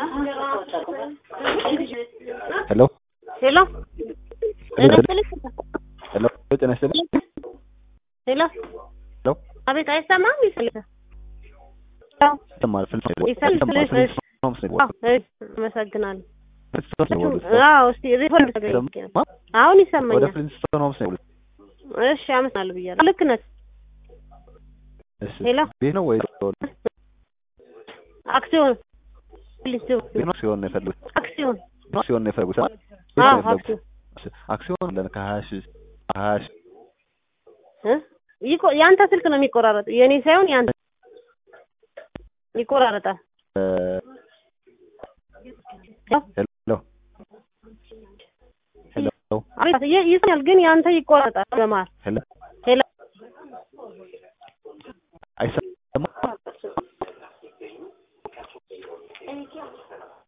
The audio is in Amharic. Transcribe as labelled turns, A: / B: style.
A: ሄሎ
B: ሄሎ ጤና ይስጥልኝ።
A: ሄሎ ጤና ይስጥልኝ።
B: ሄሎ
A: ሄሎ
B: አቤት፣ አይሰማም? ይፈልጋል
A: ይሰማል። ፍልስ
B: ይሰማል።
A: ይሰማል።
B: ፍልስ
A: ነው ምስል
B: አዎ፣ እሺ፣ አመሰግናለሁ።
A: ፍልስ ነው ወደ
B: አዎ፣ እስቲ ሪፖርት ተገኝ። አሁን
A: ወደ
B: ይሰማኛል።
A: ፍልስ ነው ምስል
B: እሺ፣ አመሰግናለሁ ብያለሁ። ልክ ነህ።
A: እሺ
B: ሄሎ
A: ቤት ነው ወይ
B: አክሲዮን ሊስቱ
A: ቤት ነው ሲሆን ነው የፈለጉት
B: አክሲዮን
A: ነው ሲሆን ነው የፈለጉት
B: አዎ፣ አክሲዮን
A: አክሲዮን ለን ከሀያ ሺህ ሀያ ሺህ
B: እ ይቆ ያንተ ስልክ ነው የሚቆራረጥ፣ የኔ ሳይሆን ያንተ ይቆራረጣል።
A: እ ሄሎ ሄሎ
B: አቤት፣ ይ- ይሰማል፣ ግን ያንተ ይቆራረጣል በመሀል።
A: ሄሎ
B: ሄሎ
A: አይሰማም